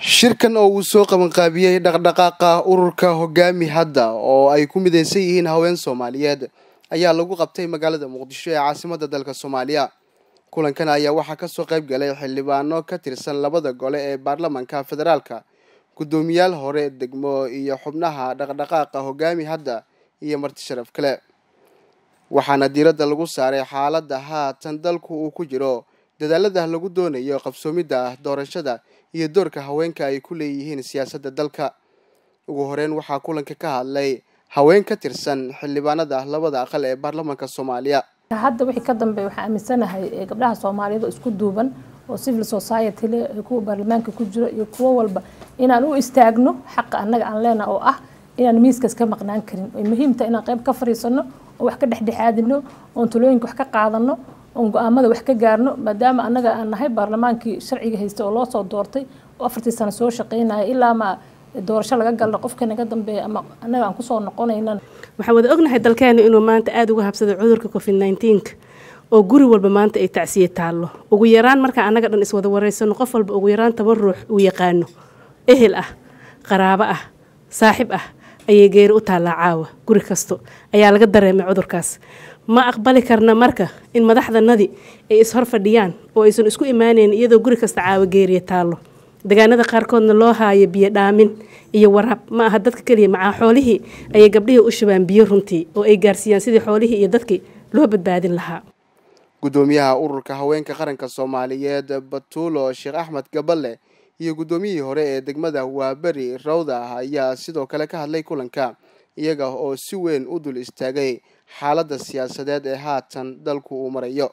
shirkan oo uu soo qabanqaabiyey dhaqdhaqaaqa ururka hogaami hadda oo ay ku mideysan yihiin haween soomaaliyeed ayaa lagu qabtay magaalada muqdisho ee caasimadda dalka soomaaliya kulankan ayaa waxaa kasoo qayb galay xildhibaano ka tirsan labada gole ee baarlamanka federaalka guddoomiyaal hore degmo iyo xubnaha dhaqdhaqaaqa hogaami hadda iyo marti sharaf kale waxaana diiradda lagu saaray xaaladda haatan dalku uu ku jiro dadaalada lagu doonayo qabsoomidda doorashada iyo doorka haweenka ay ku leeyihiin siyaasadda dalka ugu horeyn waxaa kulanka ka hadlay haween ka tirsan xildhibaanada labada aqal ee baarlamanka soomaaliya hadda wixii ka dambeeya waxaa aaminsanahay gabdhaha soomaaliyeed oo isku duuban oo civil society leh kuwa baarlamaanka ku jiro iyo kuwo walba inaan u istaagno xaqa annaga aan leenaha oo ah inaan miiskas ka maqnaan karin way muhiimtahay inaan qayb ka fariisano oo wax ka dhexdhexaadino oon talooyinka wax ka qaadano oon go-aamada wax ka gaarno maadaama annaga aan nahay baarlamaankii sharciga haysta oo loo soo doortay oo afartii sano soo shaqeynaya ilaa ma doorasho laga galno qofka naga dambeeya ama annaga aan kusoo noqonaynan waxaan wada ognahay dalkeena inuu maanta aada uga habsaday cudurka covid nneteen-ka oo guri walba maanta ay tacsiye taallo ugu yaraan markaa annaga dhan iswada wareysano qof walba ugu yaraan toban ruux uu yaqaano ehel ah qaraabo ah saaxib ah ayay geeri u taallaa caawa guri kasto ayaa laga dareemay cudurkaas ma aqbali karna marka in madaxdanadii ay ishor fadhiyaan oo aysan isku imaaneyn iyadoo guri kasta caawa geeriya taallo deegaanada qaarkoodna loo haayo biyo dhaamin iyo waraab ma aha dadka keliya macaa xoolihii ayay gabdhihii u shubaan biyo runtii oo ay gaarsiiyaan sidii xoolihii iyo dadkii loo badbaadin lahaa guddoomiyaha ururka haweenka qaranka soomaaliyeed batuulo sheekh axmed gaballe iyo guddoomiyihii hore ee degmada waaberi rawda ayaa sidoo kale ka hadlay kulanka iyaga oo si weyn u dul istaagay xaaladda siyaasadeed ee haatan dalku uu marayo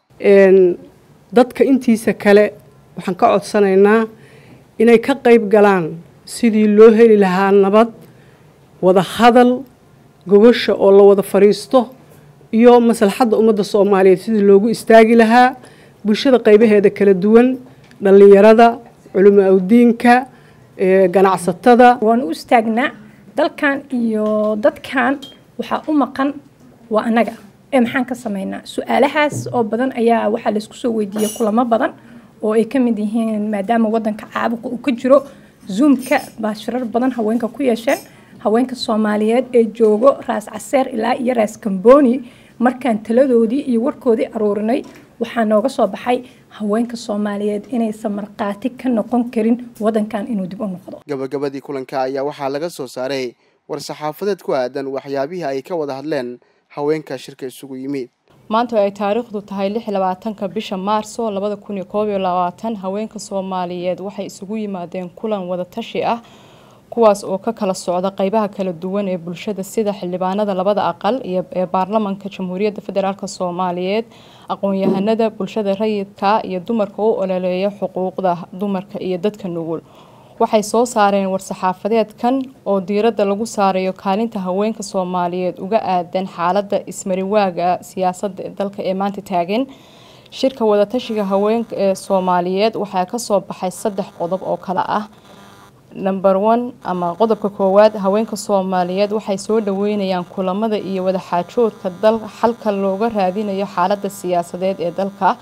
dadka intiisa kale waxaan ka codsanaynaa inay ka qayb galaan sidii loo heli lahaa nabad wada hadal gogosha oo la wada fadhiisto iyo maslaxadda ummadda soomaaliyeed sidii loogu istaagi lahaa bulshada qaybaheeda kala duwan dhallinyarada culimo awdiinka ganacsatada waan u istaagnaa dalkan iyo dadkan waxaa u maqan waa annaga ee maxaan ka samaynaa su-aalahaas oo badan ayaa waxaa laysku soo weydiiyey kulamo badan oo ay ka mid yihiin maadaama wadanka caabuqa uu ka jiro zoomka baa shirar badan haweenka ku yeesheen haweenka soomaaliyeed ee joogo raas caseer ilaa iyo raas kamboni markaan taladoodii iyo warkoodii aruurinay waxaa nooga soo baxay haweenka soomaaliyeed inaysan markhaati ka noqon karin wadankan inuu dib u noqdo gabagabadii kulanka ayaa waxaa laga soo saaray war-saxaafadeed ku aadan waxyaabihii ay ka wada hadleen haweenka shirka isugu yimid maanta ay taariikhdu tahay lix labaatanka bisha maarso labada kun iyo koob iyo labaatan haweenka soomaaliyeed waxay isugu yimaadeen kulan wadatashi ah kuwaas oo ka kala socda qeybaha kala duwan ee bulshada sida xildhibaanada labada aqal iyo ee baarlamanka jamhuuriyadda federaalk soomaaliyeed aqoon-yahanada bulshada rayidka iyo dumarka u ololeeya xuquuqda dumarka iyo dadka nugul waxay soo saareen war-saxaafadeedkan oo diiradda lagu saarayo kaalinta haweenka soomaaliyeed uga aadan xaaladda ismariwaaga siyaasadda dalka ee maanta taagan shirka wadatashiga haweenka ee soomaaliyeed waxaa kasoo baxay saddex qodob oo kale ah number one ama qodobka koowaad haweenka soomaaliyeed waxay soo dhaweynayaan kulamada iyo wadaxaajoodka dal xalka looga raadinayo xaaladda siyaasadeed ee dalka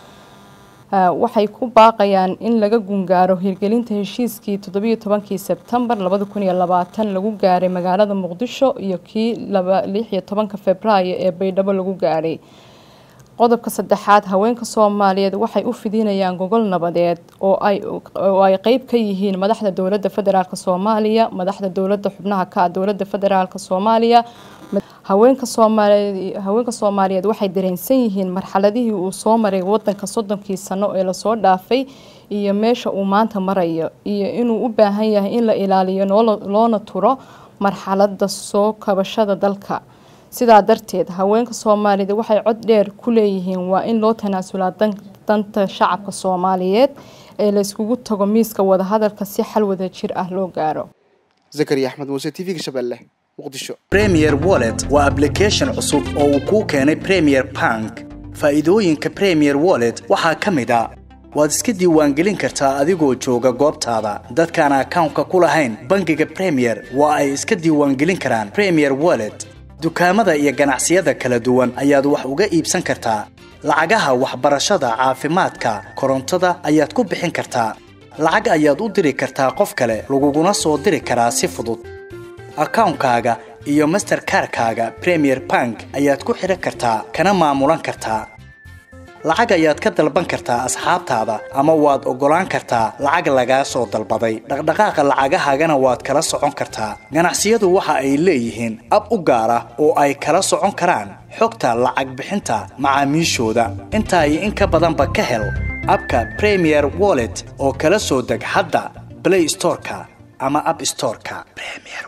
waxay ku baaqayaan in laga gungaaro hirgelinta heshiiskii toddobiyo tobankii sebtembar labada kun iyo labaatan lagu gaaray magaalada muqdisho iyo kii lix iyo tobanka februaayo ee baydhabo lagu gaaray qodobka saddexaad haweenka soomaaliyeed waxay u fidinayaan gogol nabadeed oo ay qeyb ka yihiin madaxda dowladda federaalk soomaaliya madaxda dowladda xubnaha ka ah dowladda federaalk soomaaliya haweenka soomaaliyeed haweenka soomaaliyeed waxay dareensan yihiin marxaladihii uu soo maray wadanka soddonkii sano ee lasoo dhaafay iyo meesha uu maanta marayo iyo inuu u baahan yahay in la ilaaliyo loona turo marxalada soo kabashada dalka sidaa darteed haweenka soomaaliyeed waxay cod dheer ku leeyihiin waa in loo tanaasulaa danta shacabka soomaaliyeed ee layskugu tago miiska wadahadalka si xal wada jir ah loo gaaro zakariya axmed muuse t v-ga shabeelle muqdisho premier wallet waa ablication cusub oo uu kuu keenay premier bank faa'iidooyinka premier wallet waxaa ka mid a waad iska diiwaangelin kartaa adigoo jooga goobtaada dadkaan akawnka ku lahayn bangiga premier waa ay iska diiwaangelin karaan premier wallet dukaamada iyo ganacsiyada kala duwan ayaad wax uga iibsan kartaa lacagaha waxbarashada caafimaadka korontada ayaad ku bixin kartaa lacag ayaad u diri kartaa qof kale laguguna soo diri karaa si fudud akawnkaaga iyo masterkarkaaga premier bank ayaad ku xidhan kartaa kana maamulan kartaa lacag ayaad ka dalban kartaa asxaabtaada ama waad oggolaan kartaa lacag lagaa soo dalbaday dhaqdhaqaaqa lacagahaagana waad kala socon kartaa ganacsiyadu waxa ay leeyihiin ab u gaar ah oo ay kala socon karaan xogta lacag bixinta macaamiishooda intaa iyo in ka badanba ka hel abka premier wallet oo kala soo deg hadda blay storeka ama ab storeka